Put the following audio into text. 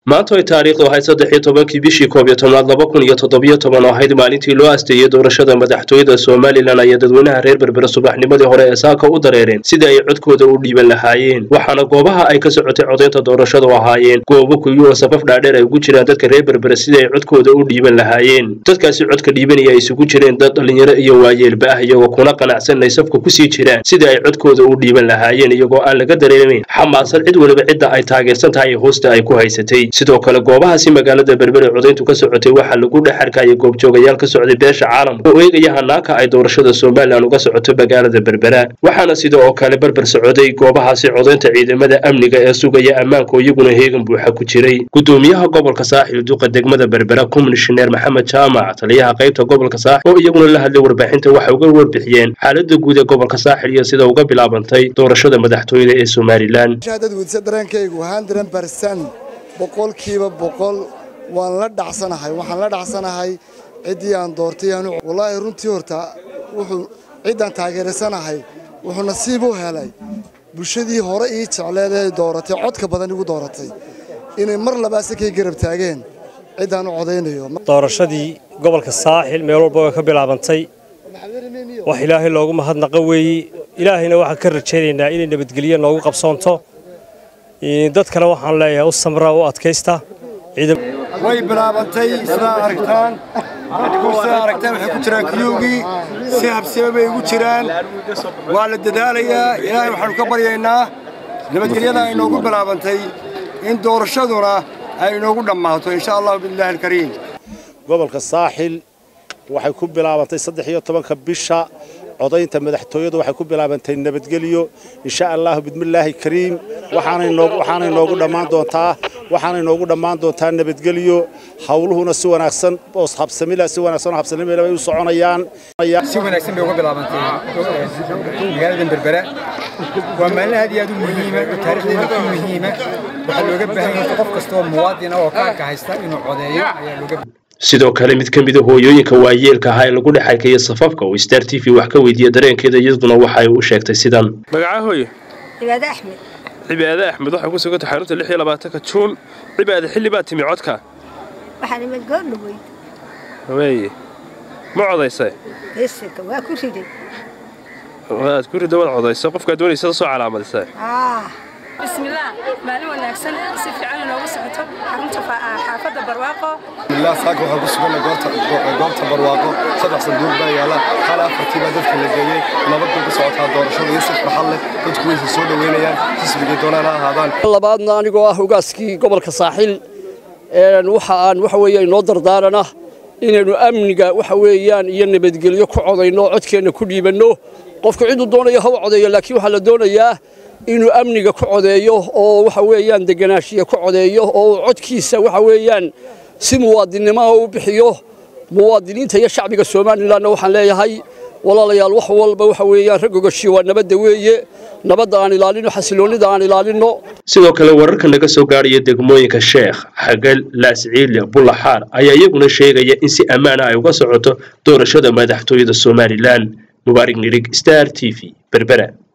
maanta ay taariikhdu ahayd saddex iyo tobankii bishii koob iyo tobnaad laba kun iyo toddobiyo toban oo ahayd maalintii loo asteeyey doorashada madaxtooyada somalilan ayaa dadweynaha reer berbere subaxnimadii hore ee saaka u dareereen sidii ay codkooda u dhiiban lahaayeen waxaana goobaha ay ka socotay codaynta doorashadu ahaayeen goobo kuyu oo safaf dhaadheer ay ugu jiraan dadka reer berbere sidii ay codkooda u dhiiban lahaayeen dadkaasi codka dhiibanaya ay isugu jireen dad dhallinyaro iyo waayeelba ah iyagoo kuna qanacsan ay safka kusii jiraan sidii ay codkooda u dhiiban lahaayeen iyagoo aan laga dareemayn xamaasan cid weliba cidda ay taageersan tahay ee hoosta ay ku haysatay sidoo kale goobahaasi magaalada berbere codayntu ka socotay waxaa lagu dhex arkaya goobjoogayaal ka socday beesha caalamka oo eegaya hanaanka ay doorashada somalilan uga socoto magaalada berbera waxaana sida oo kale berber socoday goobahaasi codaynta ciidamada amniga ee sugaya ammaanka oo iyaguna heegan buuxa ku jiray gudoomiyaha gobolka saaxil duqa degmada berbera komishineer maxamed jaamac taliyaha qaybta gobolka saaxil oo iyaguna la hadlay warbaaxinta waxay uga warbixiyeen xaalada guud ee gobolka saaxil iyo sida uga bilaabantay doorashada madaxtooyada ee somalilan boqolkiiba boqol waan la dhacsanahay waxaan la dhacsanahay ciddii aan doortay wallaahi runtii horta wuxuu ciddaan taageersanahay wuxuu nasiib u helay bulshadii hore ii jecleed ee dooratay codka badan igu dooratay inay mar labaase kay garab taageen ciddaan u codaynayo doorashadii gobolka saaxil meel walba way ka bilaabantay wax ilaahay loogu mahadnaqa weeye ilaahayna waxaan ka rajaynaynaa inay nabadgelyo noogu qabsoonto dadkana waxaan leeyahay u samra u adkaysta way bilaabantay sidaa aragtaan sidaa aragtaan waxay ku jiraan kiyowgii si habsime bay ugu jiraan waa la dadaalayaa ilaahay waxaanu ka baryaynaa nabadgelyada ay noogu bilaabantay in doorashaduna ay inoogu dhammaato insha allahu biillahi alkariim gobolka saaxil waxay ku bilaabantay saddex iyo tobanka bisha codaynta madaxtooyadu waxay ku bilaabantay nabadgelyo insha allahu bidmillaahi kariim waxaanay noogu dhammaan doontaa waxaanay noogu dhammaan doontaa nabadgelyo hawluhuna si wanaagsan oo habsamila si wanaagsan oo habsamila bay u soconayaan si wanaagsan bay uga bilaabantay magaalada berbera waa maalin aad iyo aad u muhiima oo taariikhdeena ku muhiima waxaa looga baahan yahay qof kasta oo muwaadin ah oo kaarka haysta inuu codeeyo ayaa looga sidoo kale mid ka mid a hooyooyinka waayeelka ahaa ee lagu dhex arkaya safafka oo star t v wax ka weydiiya dareenkeeda iyaduna waxay u sheegtay sidan magaca hooye cibaade axmed cibaade axmed waxay ku sugantay xarunta lix iyo labaatanka juun cibaade xilli baa timi codka waxaan imid goordhaweyd weeye ma codaysay heesaka waa ku riday waad ku ridda waad codaysa qofkaad doonaysa soo calaamadisay bismillaah maalin wanaagsan si fiican inoogu socoto xarunta xaafadda barwaaqo bismillaah saaka waxaan ku suganay goobta barwaaqo saddex sanduuq baa yaala hal afartii baa dadka la geeyey nabad bay ku socotaa doorashada iyo si farxad leh dadku waysa soo dhoweynayaan xisbigay doonaan ha ahaadaan labaadna anigoo ah hogaaskii gobolka saaxil waxa aan waxa weeye inoo dardaarana inaynu amniga waxa weeyaan iyo nabadgelyo ku codayno codkeenna ku dhiibanno qofku ciduu doonayo ha u codeeyo laakiin waxaa la doonayaa inuu amniga ku codeeyo oo waxa weeyaan deganaashiya ku codeeyo oo codkiisa waxa weeyaan si muwaadinnimo u bixiyo muwaadiniinta iyo shacbiga somalilanna waxaan leeyahay walaalayaal wax walba waxa weeyaan raggogashi waa nabadda weeye nabadda aan ilaalino xasiloonnida aan ilaalino sidoo kale wararka naga soo gaadhaya degmooyinka sheekh xagal laasciile bullaxaar ayaa iyaguna sheegaya in si ammaana ay uga socoto doorashada madaxtooyada somalilan mubaarig nirig star t v berbera